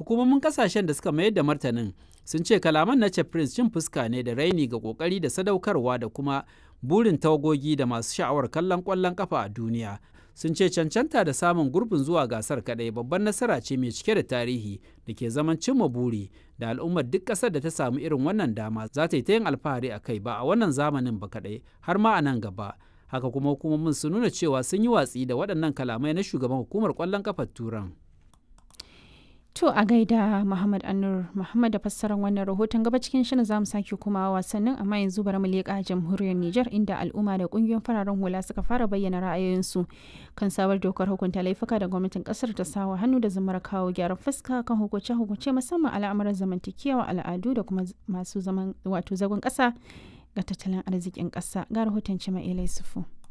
hukumomin kasashen da suka mayar da martanin sun ce kalaman na prince cin fuska ne da raini ga kokari da sadaukarwa da kuma burin tawagogi da masu sha'awar kallon kwallon kafa a duniya sun ce cancanta da samun gurbin zuwa gasar kadai babban nasara ce mai cike da tarihi da ke zaman cimma buri da al'ummar duk ƙasar da ta samu irin wannan dama za ta yi ta yin alfahari a kai ba a wannan zamanin ba kadai har ma a nan gaba haka kuma hukumomin sun nuna cewa sun yi watsi da waɗannan kalamai na shugaban hukumar ƙwallon kafar turan To a gaida Muhammad Anur Muhammad da fassarar wannan rahoton gaba cikin shirin zamu sake kuma wasannin amma yanzu bari mu leƙa jamhuriyar Nijar inda al'umma da kungiyoyin fararen hula suka fara bayyana ra'ayoyinsu kan sabar dokar hukunta laifuka da gwamnatin kasar ta sawa hannu da zamar kawo gyaran fuska kan hukunce hukunce musamman al'amuran zamantakewa al'adu da kuma masu zaman wato zagon ƙasa ga tattalin arzikin ƙasa ga rahoton Cima Ilai Sufu.